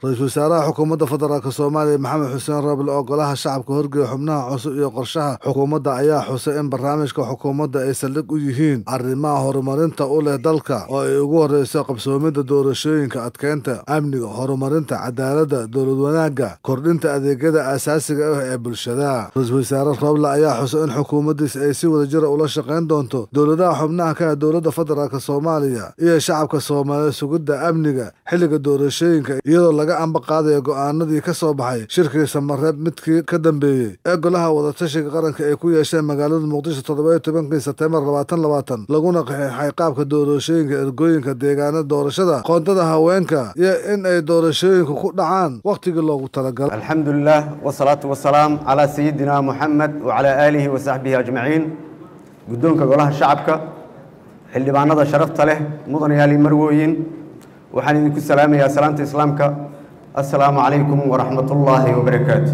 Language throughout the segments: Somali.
ra-iisul wasaaraha xukuumadda federaalk soomaaliya maxamed xuseen roble oo golaha shacabka horgeeya xubnaha cusub iyo qorshaha xukuumadda ayaa xusay in barnaamijka xukuumadda ay saldhig u yihiin arrimaha horumarinta u leh dalka oo ay ugu horreyso qabsoomidda doorashooyinka adkeynta amniga horumarinta cadaaladda dowlad wanaagga kordhinta adeegyada aasaasiga ah ee bulshada ra-iisul wasaare roble ayaa xusay in xukuumaddiis ay si wadajira ula shaqayn doonto dowladaha xubnaha ka ah dowladda federaalk soomaaliya iyo shacabka soomaaliya sugidda amniga xilliga doorashooyinka iyadoo laga amba qaadaya go'aanadii ka soo baxay shirkii samareeb midkii ka dambeeyey ee golaha wadatashiga qaranka ay ku yeesheen magaalada muqdisho toddobayo tobankii sebteembar labaatan labaatan laguna qaxeexay qaabka doorashooyinka ergooyinka deegaanada doorashada qoondada haweenka iyo in ay doorashooyinku ku dhacaan wakhtigii loogu talagalay alxamdulilah wasalaatu wasalaam calaa sayidina muxamed wacalaa aalihi wa saxbihi ajmaciin guddoonka golaha shacabka xildhibaanada sharafta leh mudanayaali marwooyin waxaan idinku salaamayaa salaanta islaamka assalaamu calaykum waraxmat ullaahi wabarakaatu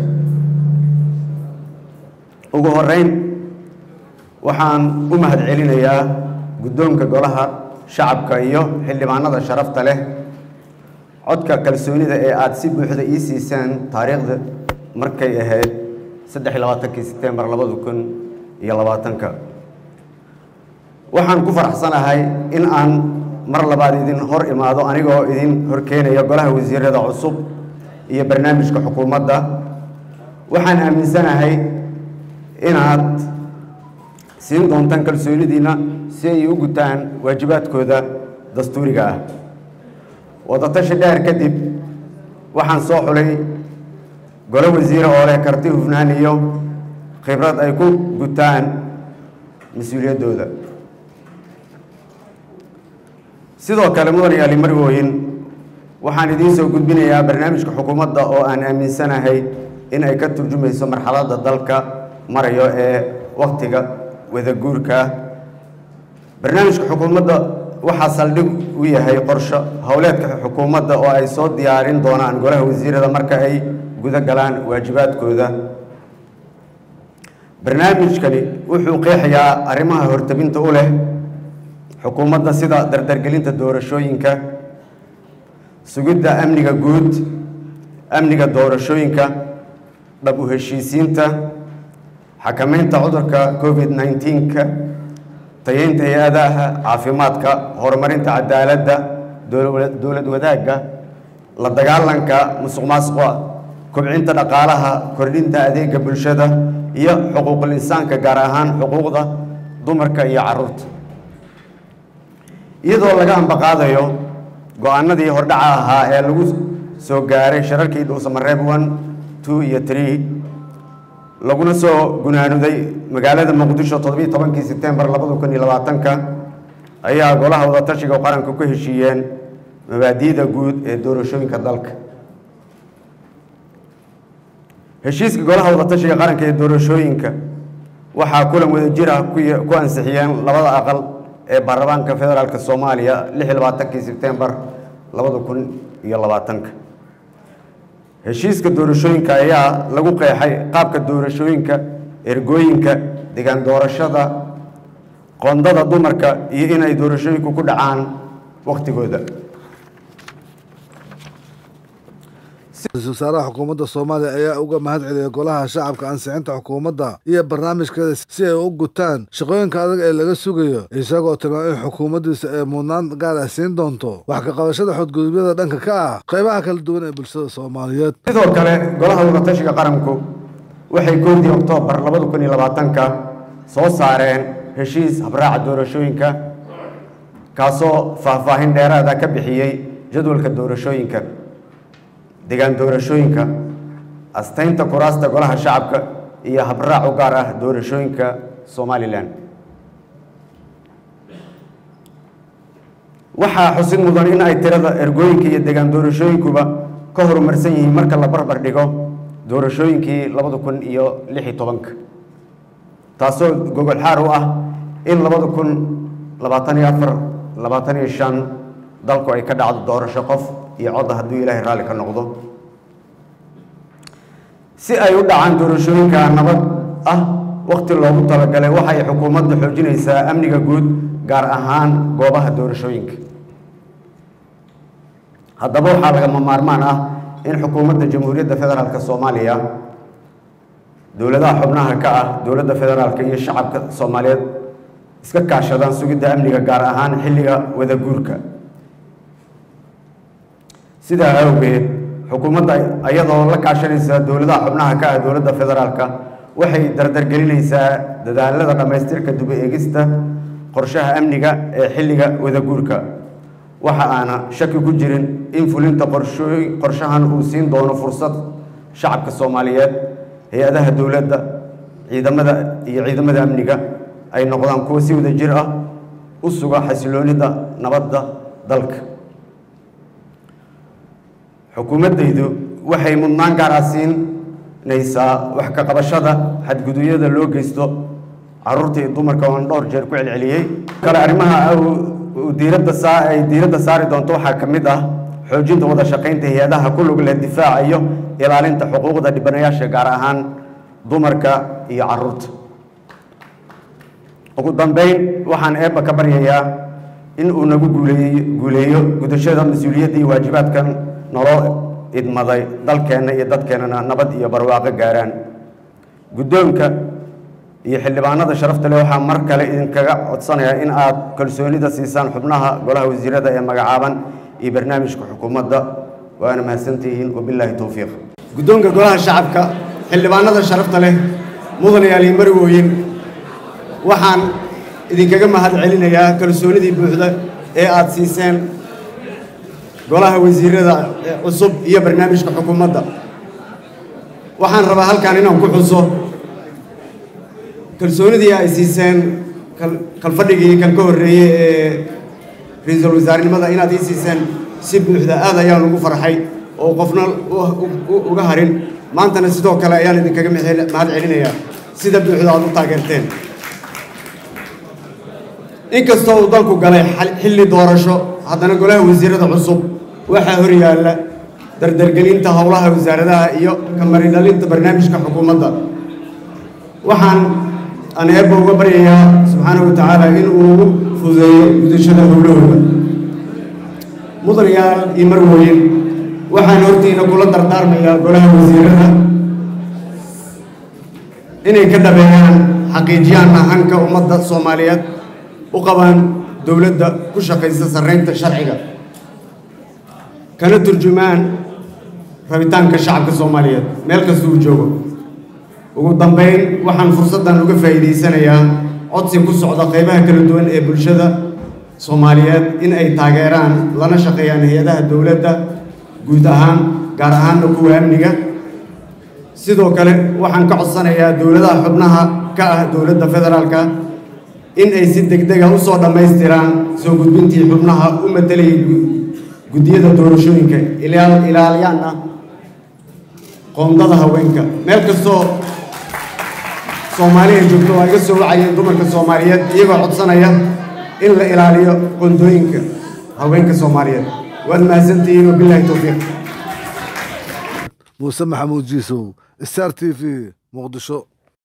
ugu horeyn waxaan u mahad celinayaa guddoonka golaha shacabka iyo xildhibaanada sharafta leh codka kalsoonida ee aada si buuxda ii siiseen taariikhda markay ahayd saddex iyo labaatankii sebtembar labada kun iyo labaatanka waxaan ku faraxsanahay in aan mar labaad idin hor imaado anigoo idin horkeenaya golaha wasiirada cusub iyo barnaamijka xukuumadda waxaan aaminsanahay inaad siin doontaan kalsoonidiinna si ay u gutaan waajibaadkooda dastuuriga ah wadatashi dheer kadib waxaan soo xulay golo wasiire oo leh karti hufnaan iyo khibrad ay ku gutaan mas-uuliyaddooda sidoo kale mudan yaali marwooyin waxaan idiin soo gudbinayaa barnaamijka xukuumadda oo aan aaminsanahay in ay ka turjumayso marxaladda dalka marayo ee wakhtiga wadaguurka barnaamijka xukuumadda waxaa saldhig u yahay qorsho howleedka xukuumadda oo ay soo diyaarin doonaan golaha wasiirada marka ay guda galaan waajibaadkooda barnaamijkani wuxuu qeexayaa arrimaha hortabinta u leh xukuumadda sida dardargelinta doorashooyinka sugidda amniga guud amniga doorashooyinka dhab u heshiisiinta xakamaynta cudurka covid nneteen-ka tayeynta hay-adaha caafimaadka horumarinta cadaaladda dowlad wadaagga la dagaalanka musuq maasuqa kobcinta dhaqaalaha kordhinta adeega bulshada iyo xuquuqul insaanka gaar ahaan xuquuqda dumarka iyo caruurta iyadoo laga ambaqaadayo go-aanadii hordhaca ahaa ee lagu soo gaaray shirarkii dhuusamareeb one two iyo tree laguna soo gunaanuday magaalada muqdisho toddobiyi tobankii sebtembar labada kun iyo labaatanka ayaa golaha wadatashiga qaranka ku heshiiyeen mabaadi'da guud ee doorashooyinka dalka heshiiska golaha wadatashiga qaranka ee doorashooyinka waxaa kulan wadajir ah ku ansixiyeen labada aqal ee baarlamaanka federaalk soomaaliya lix iyo labaatankii sebtembar labada kun iyo labaatanka heshiiska doorashooyinka ayaa lagu qeexay qaabka doorashooyinka ergooyinka degaan doorashada qoondada dumarka iyo inay doorashooyinku ku dhacaan wakhtigooda ra-iisul wasaaraha xukuumadda soomaaliya ayaa uga mahad celiyay golaha shacabka ansixinta xukuumadda iyo barnaamijkeeda si ay u gutaan shaqooyinka adag ee laga sugayo isagoo tilmaamay in xukuumaddiisa ay mudnaan gaar ah siin doonto wax ka qabashada xadgudubyada dhanka ka ah qaybaha kala duwan ee bulshada soomaaliyeed sidoo kale golaha wadatashiga qaranku waxay koodii oktoobar labada kun iyo labaatanka soo saareen heshiis habraaca doorashooyinka kaasoo faahfaahin dheeraada ka bixiyey jadwalka doorashooyinka degaan doorashooyinka astaynta kuraasta golaha shacabka iyo habraac u gaar ah doorashooyinka somalilan waxaa xusid mudan in ay tirada ergooyinka iyo degaan doorashooyinkuba ka horumarsan yihiin marka la barbar dhigo doorashooyinkii labada kun iyo lix iyo tobanka taasoo gogol xaar u ah in labada kun labaatan iyo afar labaatan iyo shan dalku ay ka dhacdo doorasho qof iyo codda hadduu ilaahay raalli ka noqdo si ay u dhacaan doorashooyinka nabad ah wakhti loogu talagalay waxay xukuumaddu xoojinaysaa amniga guud gaar ahaan goobaha doorashooyinka haddaba waxaa lagama maarmaan ah in xukuumadda jamhuuriyadda federaalk soomaaliya dowladaha xubnaha ka ah dowladda federaalka iyo shacabka soomaaliyeed iska kaashadaan sugidda amniga gaar ahaan xilliga wada guurka sidaa awgeed xukuumadda iyadoo la kaashanaysa dowladaha xubnaha ka ah dowladda federaalka waxay dardargelinaysaa dadaalada dhammaystirka dib eegista qorshaha amniga ee xilliga wada guurka waxa aana shaki ku jirin in fulinta qorshooy qorshahan uu siin doono fursad shacabka soomaaliyeed hay-adaha dowladda ciidamada iyo ciidamada amniga ay noqdaan kuwo si wada jir ah u suga xasiloonida nabadda dalka xukuumaddaydu waxay mudnaan gaar ah siinaysaa wax ka qabashada xadgudubyada loo geysto caruurta iyo dumarka oon dhowr jeer ku celceliyey kale arrimaha diiradda saa ay diiradda saari doonto waxaa ka mid ah xoojinta wada shaqaynta hay-adaha ku lug leh difaaca iyo ilaalinta xuquuqda dhibanayaasha gaar ahaan dumarka iyo caruurta ugu dambeyn waxaan eebba ka baryayaa in uu nagu guuleeyo guuleeyo gudashada mas-uuliyadda iyo waajibaadkan naloo idmaday dalkeenna iyo dadkeennana nabad iyo barwaaqo gaaraan guddoonka iyo xildhibaanada sharafta leh waxaa mar kale idinkaga codsanayaa in aad kalsoonida siisaan xubnaha golaha wasiirada ee magacaaban iyo barnaamijka xukuumadda waana mahadsantihiin wabilaahi towfiiq guddoonka golaha shacabka xildhibaanada sharafta leh mudanayaal iyo marwooyin waxaan idinkaga mahad celinayaa kalsoonidii buuxda ee aad siiseen golaha wasiirada cusub iyo barnaamijka xukuumadda waxaan rabaa halkan inaan ku xuso kalsoonidii ay siiseen kalfadhigii kan ka horreeyey ee ra-iisul wasaarenimada inaad ii siiseen si buuxda aad ayaan ugu farxay oo qofna uga harin maantana sidoo kale ayaan idinkaga mahad celinayaa sida buuxda aad u taageerteen inkastoo uu dalku galay xilli doorasho haddana golaha wasiirada cusub waxaa hor yaalla dardargelinta howlaha wasaaradaha iyo kamaridhalinta barnaamijka xukuumadda waxaan aan eebba uga baryayaa subxaanahu wa tacaala in uu fudeeyo gudashada howlahooda mudanayaal iyo marwooyin waxaan hortiina kula dardaarmayaa golaha wasiirada inay ka dhabeeyaan xaqiijiyaan ahanka ummadda soomaaliyeed u qabaan dowladda ku shaqaysa sarreynta sharciga kana turjumaan rabitaanka shacabka soomaaliyeed meel kasta uu joogo ugu dambayn waxaan fursaddan uga faa'iidaysanayaa codsi ku socda qaybaha kala duwan ee bulshada soomaaliyeed in ay taageeraan lana shaqeeyaan hay-adaha dowladda guud ahaan gaar ahaanna kuwa amniga sidoo kale waxaan ka codsanayaa dowladaha xubnaha ka ah dowladda federaalka in ay si degdega u soo dhammaystiraan soo gudbintii xubnaha u matalayay guddiyada doorashooyinka ilaaliyaanna qoondada haweenka meel kastoo soomaaliya joogto waa iga soo wacayeen dumarka soomaaliyeed iyagoo codsanaya in la ilaaliyo qoondooyinka haweenka soomaaliyeed waad mahadsantihiin wabilaahi towfiiq muuse maxamuud jiisow star t v muqdisho